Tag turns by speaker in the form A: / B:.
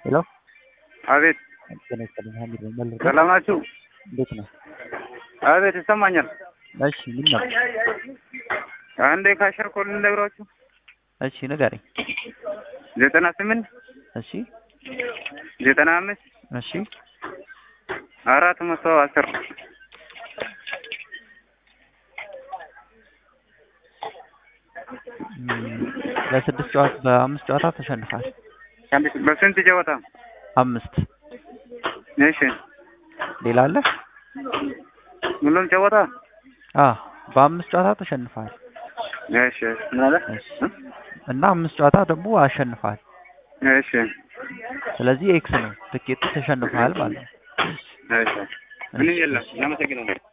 A: ሄሎ
B: አቤት
A: ጤና ይስጥልኝ ሀሚድ ነኝ መልስ
B: ሰላም ናችሁ?
A: እንዴት ነው?
B: አቤት ይሰማኛል።
A: እሺ ምን ነው?
B: አንዴ ካሸር ኮል ልነግራችሁ
A: እሺ ንገረኝ።
B: ዘጠና ስምንት
A: እሺ
B: ዘጠና አምስት
A: እሺ
B: አራት መቶ አስር
A: እም፣ በስድስት ጨዋታ በአምስት ጨዋታ ተሸንፏል።
B: በስንት ጨዋታ?
A: አምስት
B: እሺ
A: ሌላ አለ?
B: ሁሉም ጨዋታ?
A: አ በአምስት ጨዋታ ተሸንፏል
B: እሺ ምን አለ?
A: እሺ እና አምስት ጨዋታ ደግሞ አሸንፏል።
B: እሺ
A: ስለዚህ ኤክስ ነው ትኬቱ ተሸንፏል ማለት ነው።
B: እሺ ምን የለም። እናመሰግናለን።